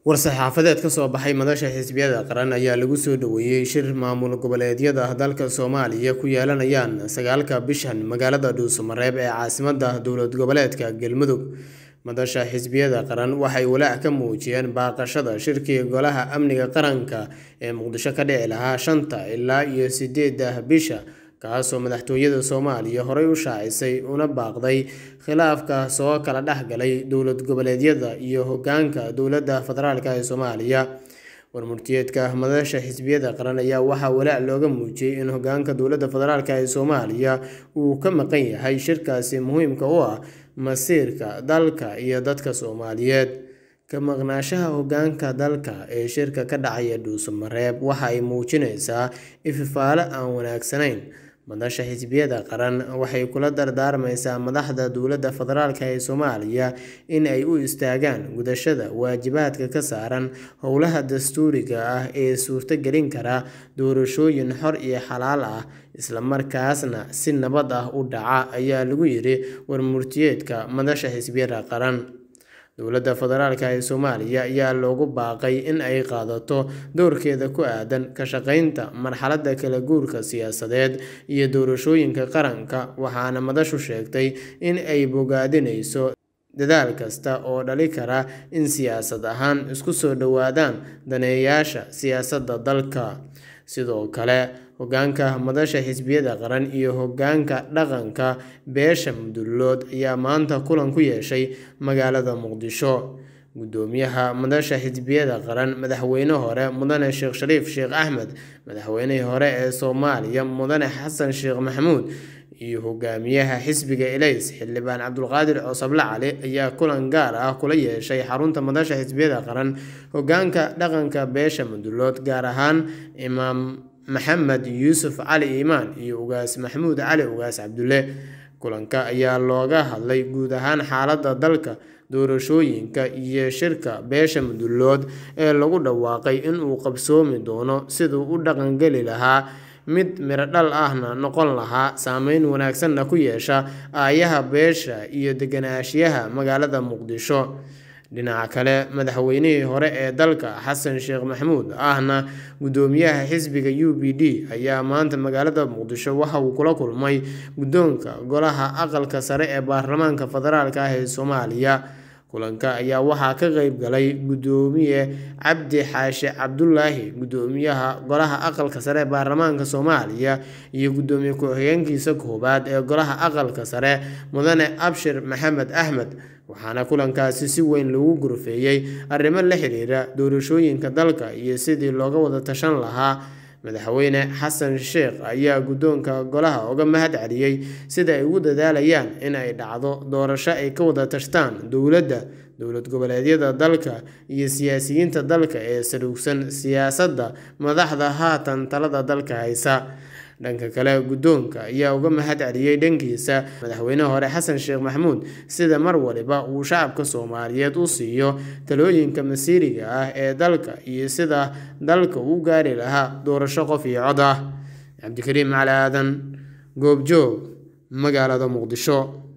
war-saxaafadeed ka soo baxay madasha xisbiyada qaran ayaa lagu soo dhoweeyey shir maamul goboleedyada dalka soomaaliya ku yeelanayaan sagaalka bishan magaalada dhuusamareeb ee caasimada dowlad goboleedka galmudug madasha xisbiyada qaran waxay walaac ka muujiyeen baaqashada shirkii golaha amniga qaranka ee muqdisho ka dhici lahaa shanta ilaa iyo sideeda bisha kaasoo madaxtooyada soomaaliya horey u shaacisay una baaqday khilaafka soo kala dhexgalay dowlad goboleedyada iyo hogaanka dowladda federaalk ee soomaaliya warmurtiyeedka madasha xisbiyada qaran ayaa waxaa walaac looga muujiyey in hogaanka dowladda federaalk ee soomaaliya uu ka maqan yahay shirkaasi muhiimka u ah masiirka dalka iyo dadka soomaaliyeed ka maqnaashaha hogaanka dalka ee shirka ka dhacaya dhuusamareeb waxa ay muujinaysaa ififaalo aan wanaagsanayn madasha xisbiyada qaran waxay kula dardaarmaysaa madaxda dowladda federaalk ee soomaaliya in ay u istaagaan gudashada waajibaadka ka saaran howlaha dastuuriga ah ee suurtogelin kara doorashooyin xor iyo xalaal ah islamarkaasna si nabad ah u dhaca ayaa lagu yiri warmurtiyeedka madasha xisbiyada qaran dowladda federaalk ee soomaaliya ayaa loogu baaqay in ay qaadato doorkeeda ku aadan ka shaqeynta marxaladda kala guurka siyaasadeed iyo doorashooyinka qaranka waxaana madashu sheegtay in ay bogaadinayso dadaal kasta oo dhali kara in siyaasad ahaan isku soo dhowaadaan daneeyaasha siyaasadda dalka sidoo kale hogaanka madasha xisbiyada qaran iyo hogaanka dhaqanka beesha mudullood ayaa maanta kulan ku yeeshay magaalada muqdisho gudoomiyaha madasha xisbiyada qaran madaxweyne hore mudane sheekh shariif sheekh axmed madaxweynihii hore ee soomaaliya mudane xasan sheekh maxamuud iyo hogaamiyaha xisbiga elays xildhibaan cabdulqaadir coosable cali ayaa kulan gaar ah kula yeeshay xarunta madasha xisbiyada qaran hogaanka dhaqanka beesha mudullood gaar ahaan imaam maxamed yuusuf cali iimaan iyo ugaas maxamuud cali ugaas cabdulle kulanka ayaa looga hadlay guud ahaan xaaladda dalka doorashooyinka iyo shirka beesha mudullood ee lagu dhawaaqay inuu qabsoomi doono siduu u dhaqangeli lahaa mid miro dhal ahna noqon lahaa saameyn wanaagsanna ku yeesha aayaha beesha iyo deganaanshiyaha magaalada muqdisho dhinaca kale madaxweynihii hore ee dalka xasan sheekh maxamuud ahna gudoomiyaha xisbiga u b d ayaa maanta magaalada muqdisho waxa uu kula kulmay guddoonka golaha aqalka sare ee baarlamaanka federaalk ah ee soomaaliya kulanka ayaa waxaa ka qeyb galay gudoomiye cabdi xaashe cabdulaahi gudoomiyaha golaha aqalka sare ee baarlamaanka soomaaliya iyo gudoomiye ku-xigeenkiisa koowaad ee golaha aqalka sare mudane abshir maxamed axmed waxaana kulankaasi si weyn loogu gorfeeyey arrimo la xiriira doorashooyinka dalka iyo sidii looga wada tashan lahaa madaxweyne xasan sheekh ayaa guddoonka golaha uga mahad celiyey sida ay ugu dadaalayaan in ay dhacdo doorasho ay ka wada tashtaan dowladda dowlad goboleedyada dalka iyo siyaasiyiinta dalka ee saluugsan siyaasadda madaxda haatan talada dalka haysa dhanka kale guddoonka ayaa uga mahad celiyey dhankiisa madaxweyne hore xasan sheekh maxamuud sida mar waliba uu shacabka soomaaliyeed u siiyo talooyinka masiiriga ah ee dalka iyo sida dalka u gaari lahaa doorasho qof iyo cod ah cabdikariim cali aadan goobjoog magaalada muqdisho